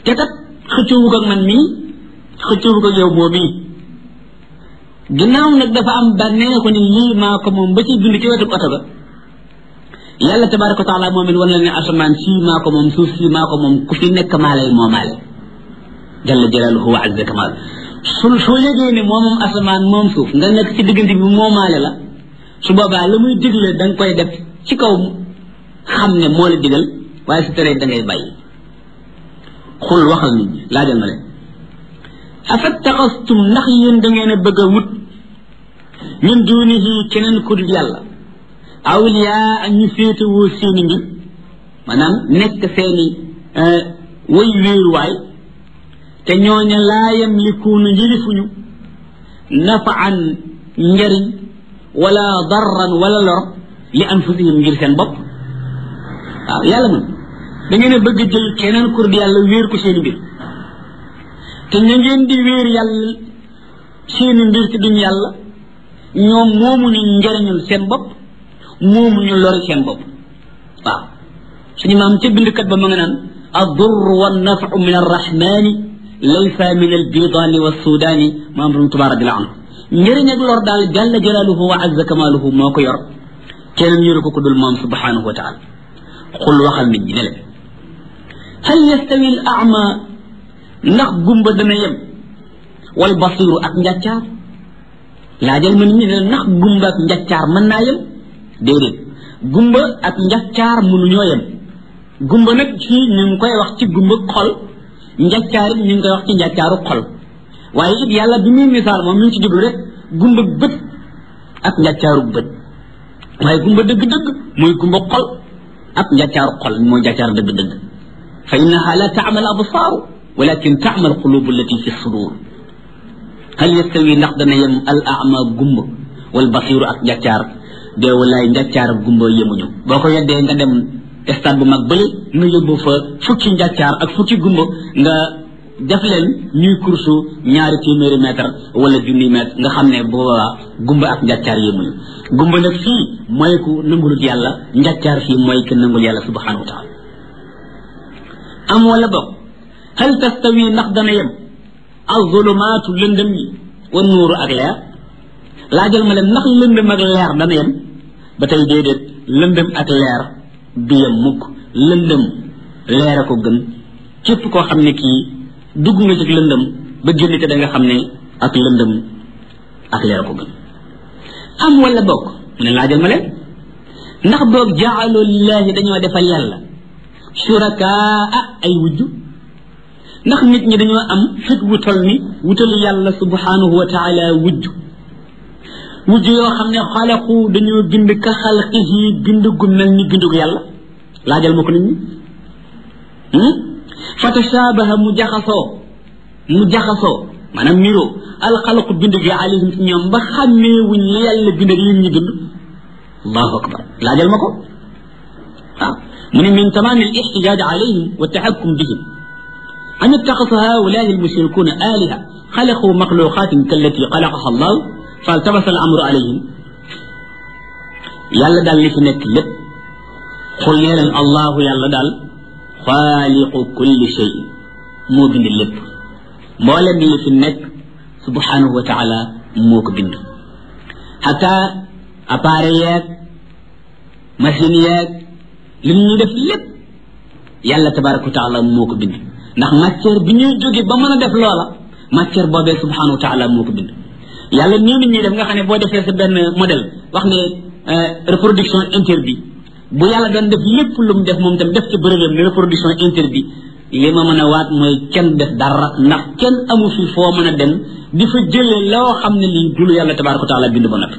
te kat xëccoowu ko ak man mii xëccoowu ko ak yow boo mii ginnaaw nag dafa am bànneexu ni lii maa ko moom ba ci bind ci wetu oto ba yàlla tabaraka wa taala moom it wan la ne asamaan sii maa ko moom suuf sii maa ko moom ku fi nekk maa lay moomaale jalla jalaaluhu wa azza kamal su soo yëgee ne moom moom asamaan moom suuf nga nekk ci diggante bi moomaale la su boobaa la muy digle da nga koy def ci kaw xam ne moo la digal waaye su teree da ngay bàyyi xul waxal nit ñi laajal ma leen afattaxastum ndax yéen da ngeen a bëgg a wut min duunihi keneen ku dul yàlla awliyaa ak ñu féetewoo seeni mbir maanaam nekk seeni way wéeruwaay te ñooña laa yamlikuuna njërifuñu nafaan njariñ wala darran wala lor li anfusihim ngir seen bopp waaw yàlla man da ngeen a bëgg jël keneen kur di yàlla wéer ko seeni mbir te ña ngeen di wéer yàlla seeni mbir ci duñ yàlla ñoom moomuñu njariñul seen bopp moomuñu lori seen bopp waaw suñu maam ca bindkat ba ma nga naan الضر والنفع من الرحمن ليس من البيضان والسودان ما أمر تبارك الله عنه njëriñ ak lor daal jalla jalaaluhu wa azza kamaaluhu moo ko yor keneen yoru ko ku dul moom subhanahu wa taala xul waxal nit ñi ne leen hal yastawi al ama ndax gumba dana yem wal basiru ak njàccaar laajal ma nit ñi ne leen ndax gumba ak njàccaar mën naa yem déedéet gumba ak njàccaar mënuñoo yem gumba nag fii ñu ngi koy wax ci gumba xol njàccaar it ñu ngi koy wax ci njàccaaru xol waaye it yàlla bi muy misaal moom mi ngi ci jublu rek gumba bët ak njàccaaru bët waaye gumba dëgg-dëgg mooy gumba xol ak njàccaaru xol mooy njàccaar dëgg-dëgg fa innaha la taamal absaaru walakin taamal qulubu allati fi sudur hal yastawi ndax dana yem al ama gumba wal basiru ak njàccaar dee walaay njàccaar ak gumba yemuñu boo ko yeddee nga dem stade bu mag bële nga yóbbu fa fukki njàccaar ak fukki gumba nga def leen ñuy kursu ñaari téeméeri mètre wala junni mètre nga xam ne boobaa gumba ak njàccaar yemuñu gumba nag fii mooy ku nangulut yàlla njàccaar fii mooy ku nangul yàlla subhanahu wa taala am wala boog hal tastawi ndax dana yem azulumaatu lëndëm yi wa nuuru ak leer laajal ma leen ndax lëndëm ak leer dana yem ba tey déedéet lëndëm ak leer du yem mukk lëndëm leer a ko gën képp koo xam ne kii dugg nga ci lëndëm ba génn te da nga xam ne ak lëndëm ak leer a ko gën am wala bokk mu ne laajal ma leen ndax boog jaalu lillahi dañoo defal yàlla shurakaa ay wujju ndax nit ñi dañoo am fit wu tol ni wutal yàlla subhanahu wa taala wujju wujj yoo xam ne xalaqu dañoo bind ka xalqihi bind gu mel ni bindu yàlla laajal ma ko nit ñi fa tashabaha mu jaxasoo mu jaxasoo maanaam niroo alxalqu bind gi alayhim ci ñoom ba xàmmee wuñ li yàlla bind ak yéen ñi bind allahu akbar laajal ma ko waaw mu ne min tamaam al ixtijaaj alayhim wa taxakkum bihim an ittaxasu haulaai almushrikuuna aliha xalaqu maxluqatin kallati xalaqaha allahu faltabasa al amru alayhim yàlla daal li fi nekk lépp xul nee leen allahu yàlla daal xaaliqu kulli shay moo bind lépp mboolem li fi nekk subhanahu wa taala moo ko bind xata appareil yeeg machine yeeg li ñuy def lépp yàlla tabaraka wa taala moo ko bind ndax matière bi ñuy jóge ba mën a def loola matière boobee subhanahu wa taala moo ko bind yàlla nii nit ñi def nga xam ne boo defee sa benn modèle wax ne reproduction interdit bu yàlla doon def lépp lu mu def moom tam def ci bërëbam ne reproduction interdit li ma mën a waat mooy kenn def dara ndax kenn amu fi foo mën a dem di fa jëlee loo xam ne lii dulu yàlla tabaraka wa taala bind ba noppi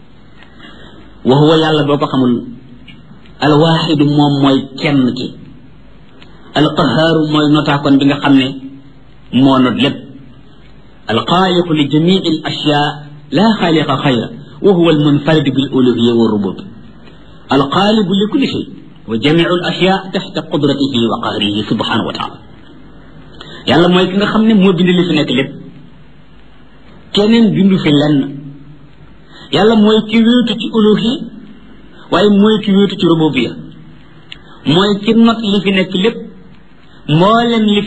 wa huwa yàlla boo ko xamul alwaaxidu moom mooy kenn ki alqahaaru mooy notaakoon bi nga xam ne moo not lépp alxaaliqu li jamii al ashyaa laa xaaliqa xayra wa huwa almunfaridu bil uluhiya wa rubub alxaalibu li kulli shay wa jamiu al ashyaa taxta qudratihi wa qahrihi subhanahu wa taala yàlla mooy ki nga xam ne moo bind li fi nekk lépp keneen bindu fi lenn yàlla mooy ki wéetu ci uluhiya waaye mooy ki wéetu ci rububiya mooy ki not li fi nekk lépp mboolem li